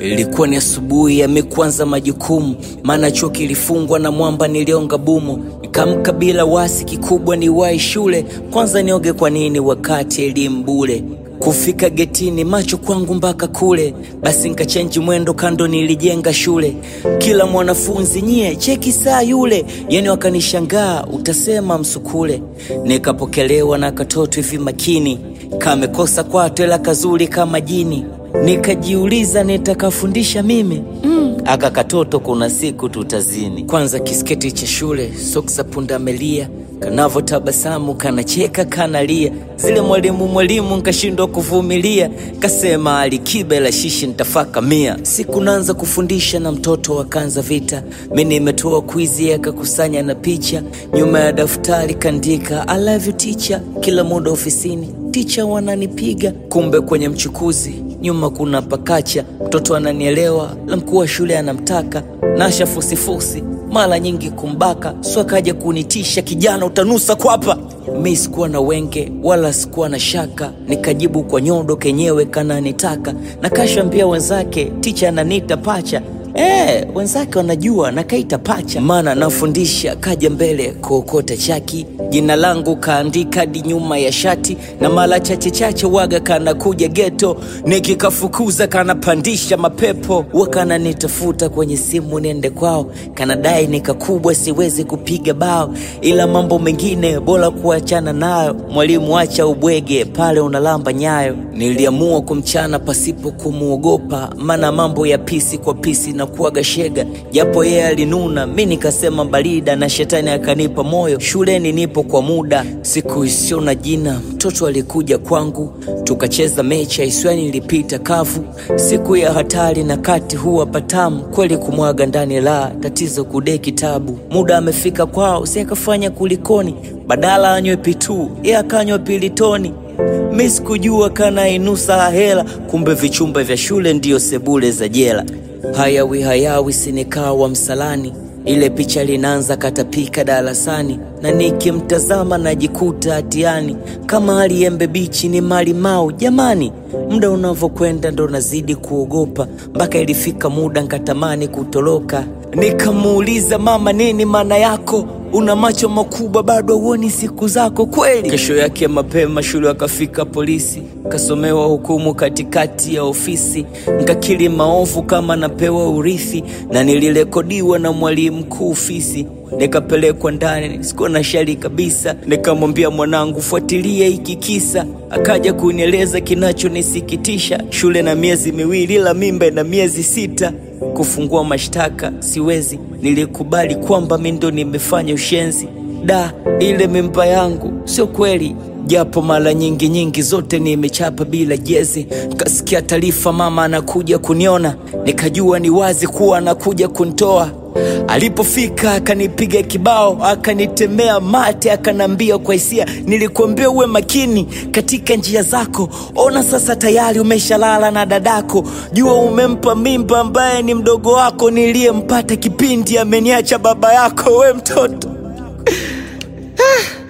Ilikuwa ni asubuhi ya mikuanza majukumu, maana chuo kilifungwa na mwamba nilionga bumo. Nikamka bila wasi, kikubwa ni wai shule, kwanza nioge kwa nini wakati elimu bure. Kufika getini macho kwangu mpaka kule, basi nkachenji mwendo kando, nilijenga shule. Kila mwanafunzi nyie cheki saa yule, yani wakanishangaa, utasema msukule. Nikapokelewa na katoto hivi makini, kamekosa kwato ila kazuri kama jini. Nikajiuliza nitakafundisha mimi mm. Aka katoto kuna siku tutazini. Kwanza kisketi cha shule, soksi za pundamilia kanavo tabasamu kanacheka kanalia, zile mwalimu mwalimu nkashindwa kuvumilia, kasema alikiba la shishi ntafaka mia. Siku naanza kufundisha na mtoto wakanza vita, mi nimetoa kwizi akakusanya na picha, nyuma ya daftari kandika I love you teacher, kila muda ofisini ticha wananipiga, kumbe kwenye mchukuzi nyuma kuna pakacha. Mtoto ananielewa, la mkuu wa shule anamtaka, nasha fusifusi mara nyingi kumbaka, so akaja kunitisha, kijana utanusa kwapa. Mi sikuwa na wenge wala sikuwa na shaka, nikajibu kwa nyodo kenyewe kananitaka, na kashambia wenzake ticha ananita pacha Eh, wenzake wanajua nakaita pacha, maana nafundisha. Kaja mbele kuokota chaki, jina langu kaandika hadi nyuma ya shati, na mara chache chache waga kanakuja geto, nikikafukuza kanapandisha mapepo, wakananitafuta kwenye simu niende kwao, kanadai nikakubwa siwezi kupiga bao, ila mambo mengine bora kuachana nayo. Mwalimu acha ubwege pale unalamba nyayo. Niliamua kumchana pasipo kumwogopa, maana mambo ya pisi kwa pisi na kuaga shega, japo yeye alinuna, mi nikasema barida, na shetani akanipa moyo. Shuleni nipo kwa muda, siku isiyo na jina, mtoto alikuja kwangu, tukacheza mechi aiswani, ilipita kavu, siku ya hatari na kati huwa patamu kweli, kumwaga ndani la tatizo kude kitabu. Muda amefika kwao, si akafanya kulikoni, badala anywe pitu, ye akanywa pilitoni. Mi sikujua kana inusa hela, kumbe vichumba vya shule ndiyo sebule za jela. Hayawi hayawi sinikawa msalani, ile picha linaanza katapika darasani, na nikimtazama najikuta hatiani, kama hali embe bichi ni mali mau. Jamani, muda unavyokwenda ndo nazidi kuogopa, mpaka ilifika muda nkatamani kutoroka. Nikamuuliza mama, nini maana yako? Una macho makubwa bado huoni siku zako kweli? Kesho yake mapema shule akafika polisi, kasomewa hukumu katikati ya ofisi, nkakiri maovu kama napewa urithi, na nilirekodiwa na mwalimu mkuu fisi. Nikapelekwa ndani, sikuwa na shari kabisa. Nikamwambia mwanangu, fuatilia hiki kisa. Akaja kunieleza kinachonisikitisha, shule na miezi miwili, ila mimba na miezi sita kufungua mashtaka siwezi. Nilikubali kwamba mi ndo nimefanya ushenzi. Da, ile mimba yangu sio kweli, japo mara nyingi nyingi zote nimechapa bila jezi. Nikasikia taarifa mama anakuja kuniona, nikajua ni wazi kuwa anakuja kunitoa. Alipofika akanipiga kibao, akanitemea mate, akanambia kwa hisia, nilikuambia uwe makini katika njia zako. Ona sasa tayari umeshalala na dadako, jua umempa mimba ambaye ni mdogo wako niliyempata kipindi ameniacha baba yako. We mtoto